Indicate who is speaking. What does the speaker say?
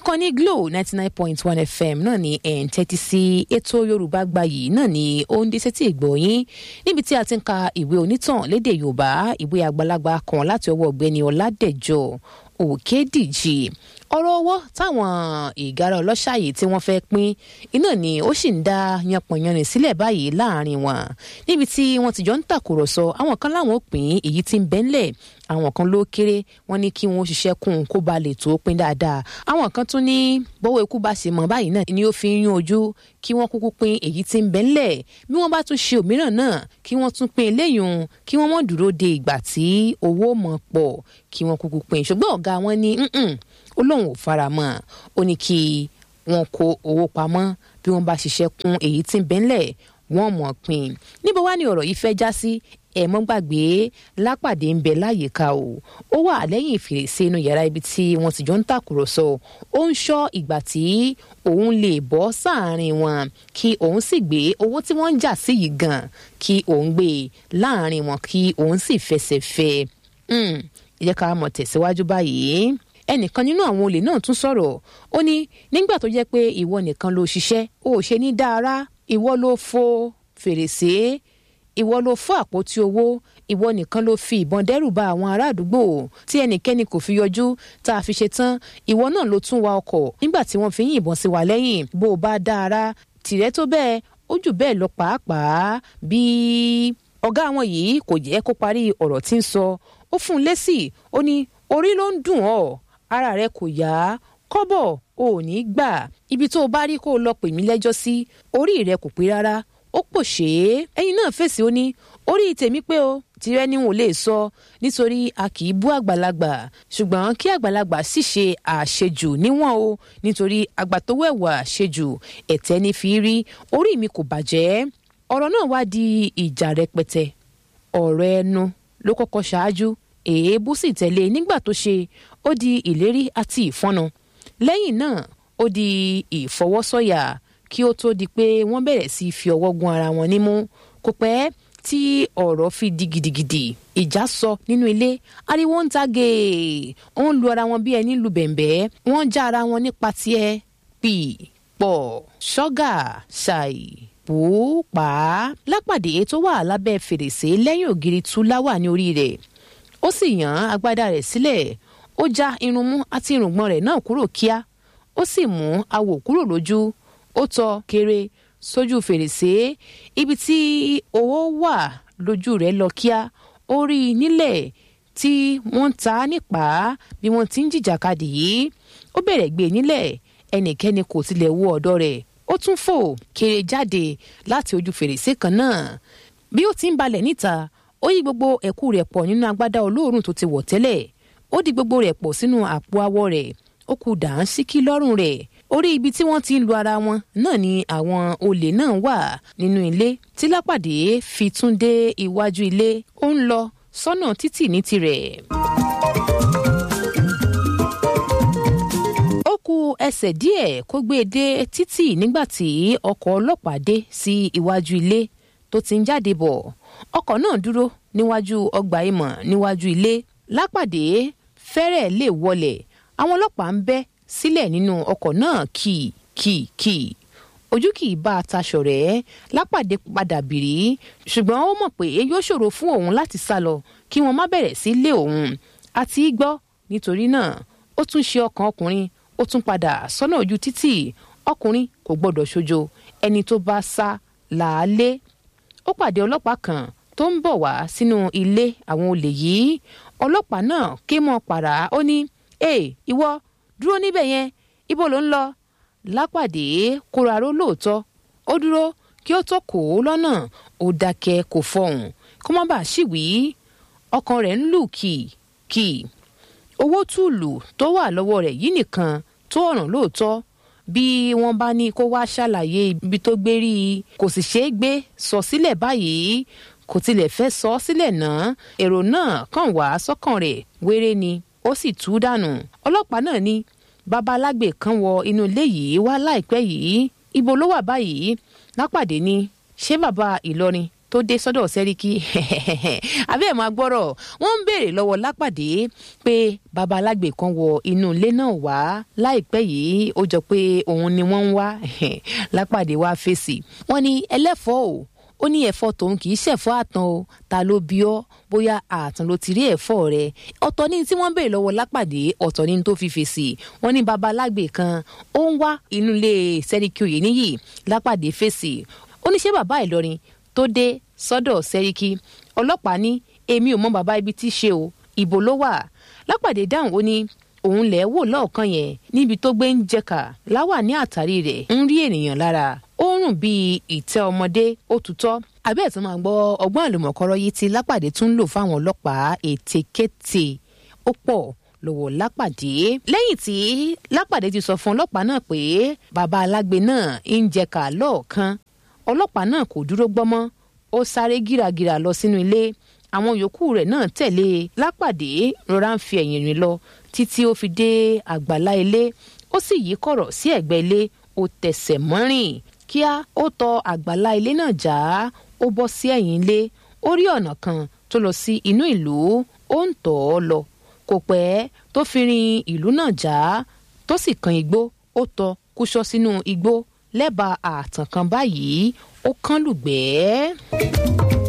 Speaker 1: ìkànnì glo ninety nine point one fm náà ni ẹ̀ ń tẹ́tí sí ètò yorùbá gbayì náà ni ó ń dé sétí ìgbọ̀nyín níbi tí a ti ń ka ìwé onítàn lédè yorùbá ìwé àgbàlagbà kan láti ọwọ́ ọ̀gbẹ́ni ọ̀làdẹ̀jọ òkèdíjì ọ̀rọ̀ owó táwọn ìgárá ọlọ́ṣà yìí tí wọ́n fẹ́ pín iná ni ó sì ń dá yanpọ̀yanrìn sílẹ̀ báyìí láàrin wọn níbi tí wọ́n ti jọ ń tàkùrọ̀sọ àwọn kan láwọn ò pín èyí tí ń bẹ́ńlẹ̀ àwọn kan ló kéré wọ́n ní kí wọ́n ṣiṣẹ́ kún un kó ba lè tó pín dáadáa àwọn kan tún ní bọ́wọ́ ikú bá ṣe mọ̀ báyìí náà ni ó fi ń yún ojú kí wọ́n kúkú pín èyí tí ń bẹ́ńlẹ̀ bí wọ́n bá tún ṣe òmíràn náà kí wọ́n tún pín eléyìí kí wọ́n mọ̀ dúró de ìgbà tí owó mọ̀ pọ̀ kí wọ́n kúkú pín ṣùgbọ́n ọ̀gá wọn ní ó lóun ò fara mọ́ ó ní kí wọ́n kó owó pamọ́ bí wọ́n bá ṣiṣẹ́ kún èyí tí ń bẹ́ńlẹ̀ wọ́n mọ̀ pín níbo wá ní ọ̀rọ̀ yìí fẹ́ já sí ẹ mọ́ gbàgbé lápàdé ń bẹ láyìíká o ó wà lẹ́yìn fèrèsé inú yàrá ibi tí wọ́n ti jọ ń tàkùrọ̀sọ ó ń ṣọ́ ìgbà tí òun lè bọ́ sáàrin wọn kí òun sì gbé owó tí wọ́n ń jà sí yìí gan kí òun gbé láàrin wọn kí òun sì fẹsẹ̀ fẹ́ ẹ jẹ́ ká mọ̀ tẹ̀síwájú báyìí ẹnìkan nínú àwọn olè náà tún sọ̀rọ̀ ó ní nígbà tó jẹ́ pé ìwọ nìkan ló ṣiṣẹ́ ó ṣe ní dára ìwọ ló fo fèrèsé ìwọ ló fọ́ àpótí owó ìwọ nìkan ló fi ìbọn dẹ́rù ba àwọn ará àdúgbò tí ẹnikẹ́ni kò fi yọjú tá a fi ṣe tán ìwọ náà ló tún wa ọkọ̀ nígbà tí wọ́n fi yìn ìbọn sí wa lẹ́yìn bó o bá dára tìrẹ tó bẹ́ẹ̀ ó jù bẹ́ẹ̀ lọ pàápàá bí ọ̀gá wọn yìí kò jẹ́ kó parí ọ̀rọ̀ tí ń sọ ó fún un lésì ó ní orí ló ń dùn ọ́ ara rẹ kò yá kọ́bọ̀ ò ní gbà ibi tó o bá rí kó o lọ pè mí lẹ́jọ́ sí orí rẹ kò pé rárá ó pòṣé ẹyin náà fèsì ó ní orí tèmi pé o tirẹ̀ ni wọn ò lè sọ nítorí a kì í bú àgbàlagbà ṣùgbọ́n kí àgbàlagbà sì ṣe àṣejù níwọ̀n o nítorí àgbà tó wẹ̀wà àṣejù ẹ̀tẹ́ ní fi rí orí mi kò bàjẹ́ ọ̀rọ̀ náà wá di ìjà rẹpẹtẹ ọ̀rọ̀ ẹnu ló kọ́kọ́ ṣáájú èébú sì tẹ̀lé nígbà tó ṣe ó di ìlérí àti ìfọ́nà lẹ́yìn náà ó di ìfọwọ́sọ̀yà kí ó tó di pé wọ́n bẹ̀rẹ̀ sí í fi ọwọ́ gun ara wọn nímú kò pẹ́ tí ọ̀rọ̀ fi di gidigidi ìjà sọ nínú ilé ariwo ń ta gèè ó ń lu ara wọn bí ẹni lu bẹ̀m̀bẹ́ wọ́n já ara wọn nípa tiẹ̀ pì pọ̀ ṣọ́gà ṣàì pòópàá lápàdé tó wà lábẹ́ fèrèsé lẹ́yìn ògiri tú láwà ní orí rẹ̀ ó sì yàn agbádá rẹ̀ sílẹ̀ ó já irun mú àti irùngbọ̀n rẹ̀ náà kúrò kíá ó sì mú awò kúrò lójú ó tọ kéré sójú fèrèsé ibi tí owó wà lójú rẹ̀ lọ kíá ó rí i nílẹ̀ tí wọ́n ń ta nípa bí wọ́n ti ń jìjàkadì yìí ó bẹ̀rẹ̀ gbé nílẹ̀ ẹnikẹ́ni kò tilẹ̀ wo ọ̀dọ̀ rẹ̀ ó tún fò kéré jáde láti ojú fèrèsé kan náà bí ó ti ń balẹ̀ níta ó yí gbogbo ẹ̀kú rẹ̀ pọ̀ nínú agbádá olóòórùn tó ti wọ̀ tẹ́lẹ̀ ó di gbogbo rẹ̀ pọ̀ sínú àpò awọ rẹ̀ ó kù dàńsíkí lọ́rùn rẹ̀ orí ibi tí wọ́n ti ń lu ara wọn náà ni àwọn olè náà wà nínú ilé tí lápàdé fi tún dé iwájú ilé ó ń lọ sọ́nà títì ní tirẹ̀. ó ku ẹsẹ̀ díẹ̀ kó gbé e dé títì nígbà tí ọkọ̀ ọlọ́pàá dé sí iwájú ilé tó ti ń jáde bọ̀ ọkọ̀ náà dúró níwájú ọgbà ìmọ̀ níwájú ilé lápàdé fẹ́rẹ̀ lè wọlẹ̀ àwọn ọlọ́pàá ń bẹ́ sílẹ̀ nínú ọkọ̀ náà kì kì kì ojú kì í bá a taṣọ rẹ̀ lápàdé padà bìrí ṣùgbọ́n ó mọ̀ pé yóò ṣòro fún òun láti sá lọ kí wọ́n má bẹ̀rẹ̀ sí lé òun àti gbọ́ nítorí náà ó tún ṣe ọkàn ọkùnrin ó tún padà sọ́nà ojú títì ọkùnrin kò gbọ́dọ̀ ṣojo ẹni tó bá sá làálé ó pàdé ọlọ́pàá kan tó ń bọ̀ wá sínú ilé àwọn olè yìí ọlọ́pàá náà ké mọ́ pàrà ó ní ee ìwọ dúró níbẹ̀ yẹn ibo ló ń lọ lápàdé kóraró lóòótọ́ ó dúró kí ó tó kó o lọ́nà ó dákẹ́ kò fọhùn kó má bàa ṣìwí ọkàn rẹ̀ ń lù kìkì owó túùlù tó wà lọ́wọ́ rẹ̀ yìí nìkan tó ọ̀ràn lóòótọ́ bí wọ́n bá ní kó wá ṣàlàyé ibi tó gbé rí i kò sì ṣeé gbé sọ sílẹ̀ báyìí kò tilẹ̀ fẹ́ sọ ọ́ sílẹ̀ náà èrò náà kàn wá sọ́kàn rẹ̀ wéré ni ó sì tú dànù ọlọ́pàá náà ní bàbá alágbè kan wọ inú ilé yìí wá láìpẹ́ yìí ibo ló wà báyìí lápàdé ni ṣé bàbá ìlọrin tó dé sọ́dọ̀ sẹ́ríkì àbí ẹ̀ máa gbọ́rọ̀ wọ́n ń béèrè lọ́wọ́ lápàdé pé baba alágbe kan wọ inú ilé náà wá láìpẹ́ yìí ó jọ pé òun ni wọ́n ń wá lápàdé wá fèsì wọ́n ní ẹlẹ́fọ̀ọ́ o ó ní ẹ̀fọ́ tòun kì í ṣẹ̀fọ́ àtàn o ta ló bí ọ́ bóyá àtàn ló ti rí ẹ̀fọ́ rẹ̀ ọ̀tọ̀ ní tí wọ́n béèrè lọ́wọ́ lápàdé ọ̀tọ̀ ní tó fi fèsì wọ́n ní baba alágbe kan ó ń wá inú ilé sẹ́ríkì òye níyì lápàdé fèsì ó ní ṣé bàbá ìlọrin tó dé sọ́dọ̀ sẹ́ríkì ọlọ́pàá ní èmi ò mọ bàbá ibi tí ṣe o ìbò ló wà lápàdé dáhùn ó ní òun lẹ̀ wò lọ́ọ̀kan yẹn níbi tó gbé ń jẹ̀ka láwà ní àtàrí rẹ̀ ń rí ènìyàn lára ó rùn bíi ìtẹ́ ọmọdé ó tutọ́ àbẹ́ ẹ̀ tó máa gbọ́ ọgbọ́n àlùmọ̀kọ́rọ́ yìí tí lápàdé tún ń lò fáwọn ọlọ́pàá ètekéte ó pọ̀ lọ́wọ́ lápàdé lẹ́yìn tí lápàdé ti sọ fún ọlọ́pàá náà pé bàbá alágbe náà ń jẹ̀ka lọ́ọ̀kan ọlọ́pàá náà kò dúró gbọ́mọ́ ó sáré gíragíra lọ sínú ilé àwọn yòókù rẹ̀ náà tẹ̀lé lápàdé rọra ń fi ẹ̀yìn rìn lọ títí ó fi dé àgbàlá ilé ó sì yí kọ̀rọ̀ sí ẹ̀gbẹ́ ilé ó tẹsẹ̀ mọ́rìn kíá ó tọ àgbàlá ilé náà já ó bọ́ sí ẹ̀yìn ilé ó rí ọ̀nà kan tó lọ sí inú ìlú ó ń tọ̀ ọ́ lọ kò pẹ́ tó fi rin ìlú náà já tó sì kan igbó ó tọ kúṣọ sínú igbó lẹ́bàá ààtàn kan báyìí ó kán lùgbẹ́ẹ́.